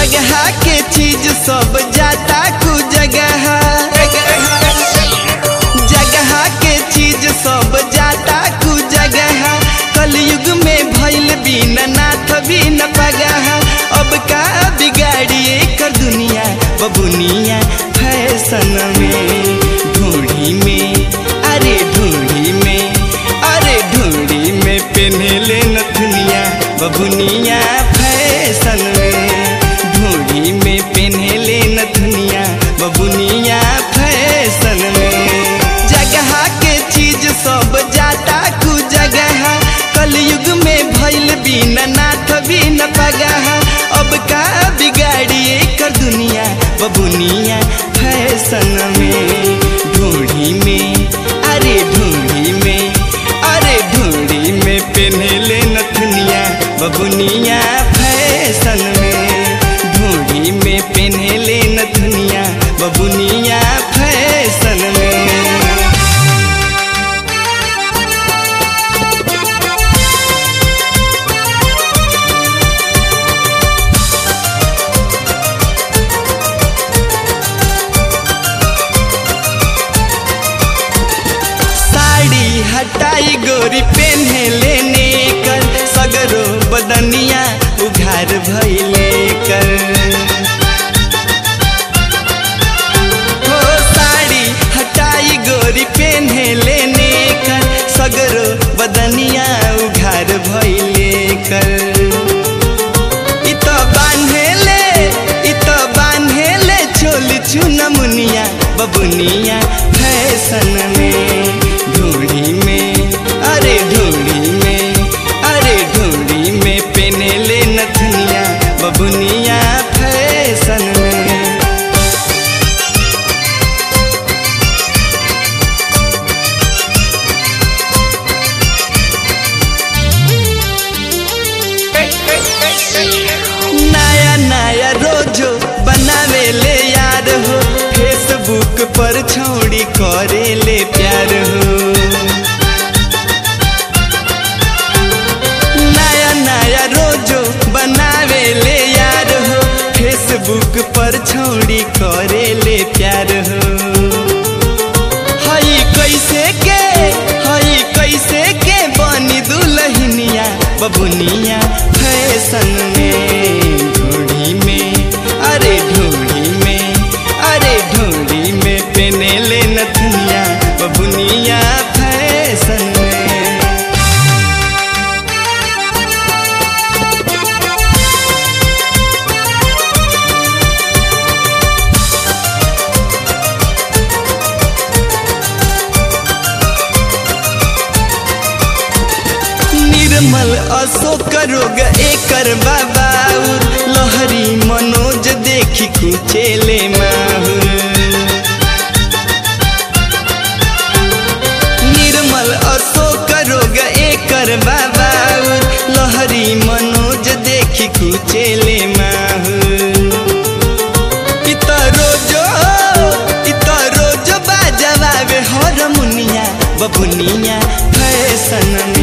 जगह के चीज सब जाता कु जगह जगह के चीज सब जाता कु जगह कलयुग में भइल बिना नाथ भी न पगह अब का बिगाड़िए कर दुनिया बबुनिया फैशन में ढूढ़ी में अरे ढूढ़ी में अरे ढूढ़ी में पेन्हले नथुनिया बबुनिया फैशन में ढूढ़ी में पेन्हले नथुनिया बबुनिया फैशन में जगह के चीज सब जाता कु जगह कलयुग में भइल बिना नाथ भी न पगह अब का बिगाड़िए कर दुनिया बबुनिया फैशन में ढूढ़ी में अरे ढूढ़ी में अरे ढूढ़ी में पेन्हले नथुनिया बबुनिया फैशन में ढूढ़ी में पेन्हले नथुनिया बबुनिया फैशन में साड़ी हटाई गोरी पेन्हे लेने कर सगरो बदनिया उघार भइले कर हो साड़ी हटाई गोरी पेन्हे लेने कर सगरो बदनिया उघार भइले कर इ त बान्हेले इ त बान्हेले चोली चुनमुनिया बबुनिया फैशन में ढूढ़ी में अरे ढूढ़ी में अरे ढूढ़ी में पेनेले नथुनिया बबुनिया फैशन में नया नया रोजो बनावे ले यार हो फेसबुक पर छौड़ी करे ले प्यार हो नया नया रोजो बनावे ले यार हो फेसबुक पर छौड़ी करे ले प्यार हो हई कैसे के हई कैसे के बनी दुलहिनिया बबुनिया फैशन में ढूढ़ी में अरे ढूढ़ी में अरे ढूढ़ी में पेनेले नथुनिया बबुनिया फैशन में निर्मल अशोक रोग एकर बाबाउर लहरी मनोज देखी कुचेले माहुर निर्मल अशोक रोग एकर बाबाउर लहरी मनोज देखी कुचेले माहुर इत रोजो इत रोजो बाजवावे हरमुनिया बबुनिया फैशन